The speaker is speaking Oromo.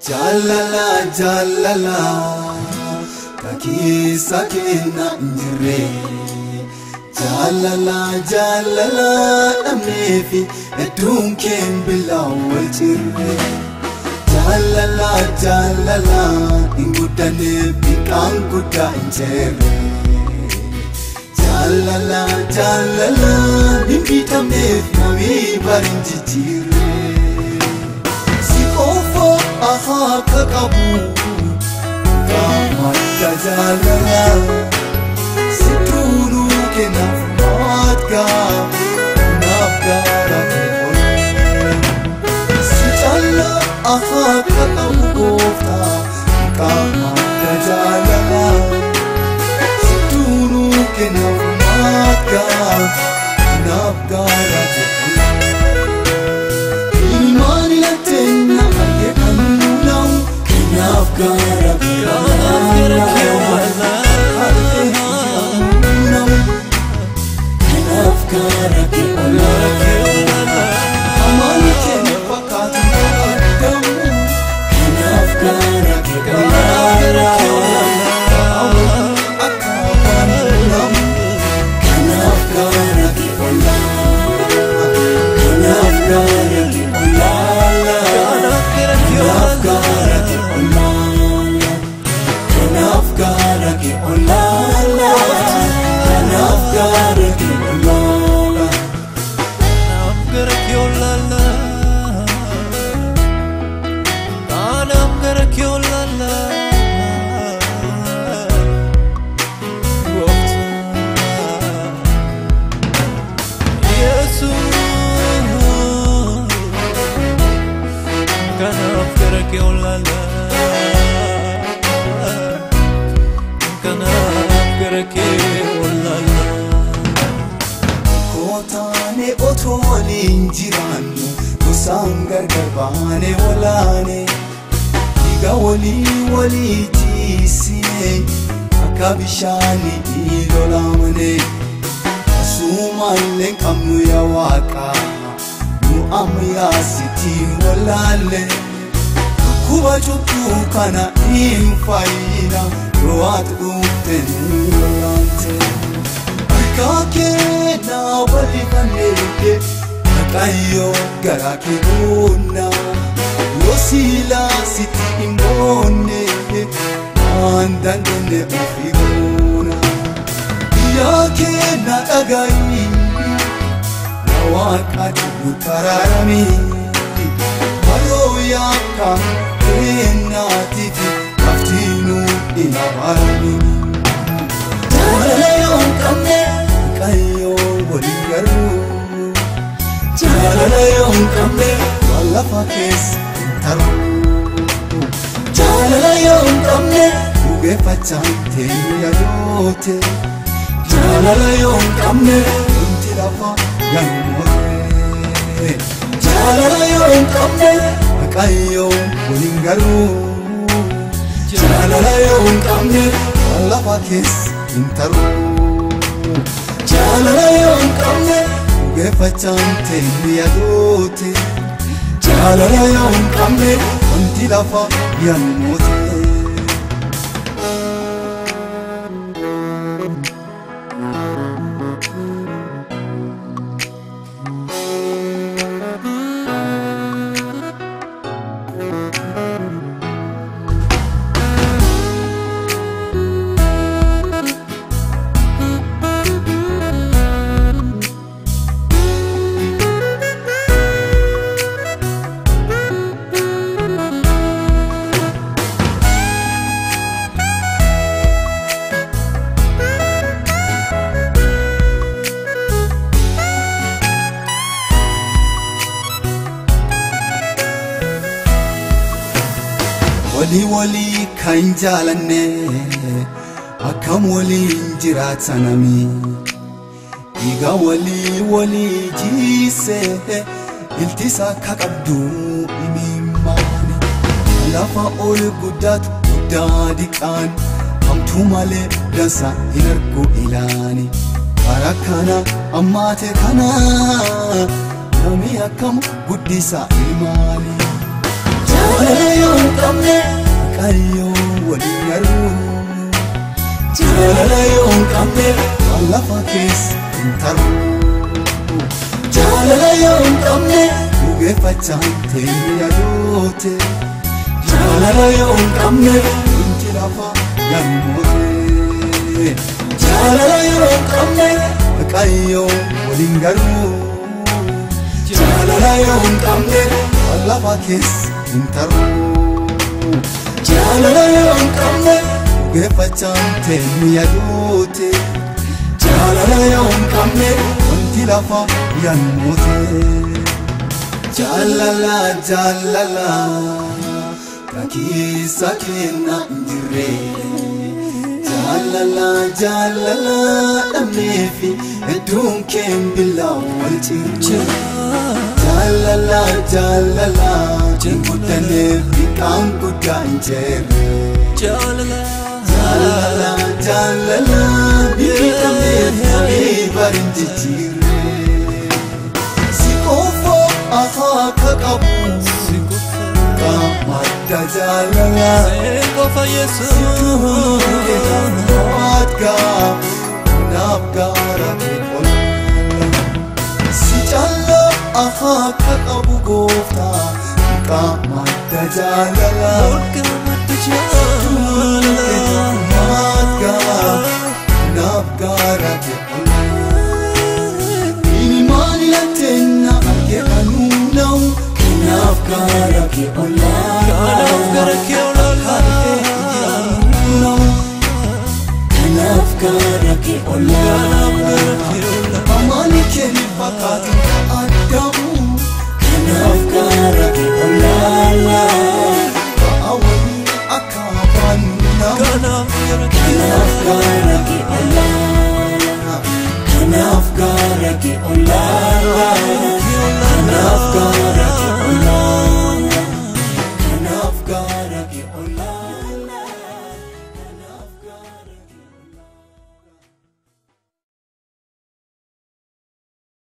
Jaalala jaalala kakeessa kenna hin jirre. Jaalala jaalala dhabneefi hedduun keen bilaa wal jirre. Jaalala jaalala hin guddanneef biqaan guddaa hin jirre. Jaalala jaalala hin bitamneef namii bari hin jijjiirre. Si qofa ahaa ka qabu gaammadda jaalala. Si tuuluu kennaaf maatga naaf gaara Si calla ahaa ka qabu goofta gaammadda jaalala. Si tuuluu kennaaf maatga naaf gaara Ilmaan ilateenya arge kan nuu kennaaf gaara Kanaaf gaara Amaan keenya fakkaatu argamu Kanaaf gaara Akka afaan namu Kanaaf gaara Kanaaf gaara Kanaaf gaara Kanaaf gaara Kanaaf gaara Kanaaf gara kee olaala. Kanaaf gara kee olaala. Kootaane otoo waliin jiraannu gosaan gargar baane walaane dhiiga walii walii tiisine akka bishaanii lolaamane asumaallee qabnu yaa waaqa nu amma yaasitiin walaalle kuba cubbuu kana hin fayyina yoo ati dhufte nu walaante. Kakee na wali kaneete Akayo gara kibuna Yosila siti imbone Andandone ufiguna Yake na agayi Na wakati utararami Halo yaka Ena tifi Kaftinu inabarami Jaalala yoo hin qabne Waaqayyoo waliin garuu Jaalala yoo hin qabne waan lafa keessa hin taru Jaalala yoo hin qabne dhugeeffachaan teenya yadoote Jaalala yoo hin qabne wanti lafa yaanumote Jaalala yoo hin qabne Waaqayyoo waliin garuu Jaalala yoo hin qabne waan lafa keessa hin taru Jaalala yoo hin qabne dhugeeffachaan teenya yadoote Jaalala yoo hin qabne wanti lafa yaanumote walii walii kan jaalanne akkam waliin jiraatanami dhiiga walii walii jiise iltisa akka qabdu imimmaani lafa ol guddaatu guddaa diqaan hamtuu malee dansa hin argu ilaani bara kana ammaate kana nami akkam guddisa ilmaani jaalala yoo hin qabne qayyoo waliin garuu jaalala yoo hin qabne waan lafa keessa hin taru jaalala yoo hin qabne dhugeeffachaan teenye yadoote jaalala yoo hin qabne wanti lafa garmoote jaalala yoo hin qabne qayyoo waliin garuu jaalala yoo hin qabne waan lafa keessa hin taru jaalala yoo hin qabne dhugeeffachaan teenye yadoote jaalala yoo hin qabne wanti lafa garmoote jaalala jaalala kakiisa kenna hin jirre jaalala jaalala dhabneefi hedduun keen billaa wal cirche jaalala jaalala guddaneef dhiqaan guddaa hin jeerre Jaalala jaalala jaalala biqiltoonneef samii barin jijjiirre si qofa afaa akka qabu si qofa qamadda jaalala Seen qofa Yesuus Waadga naaf gaara ol si calla afaa akka qabu gooftaa qamadda jaalala Holqa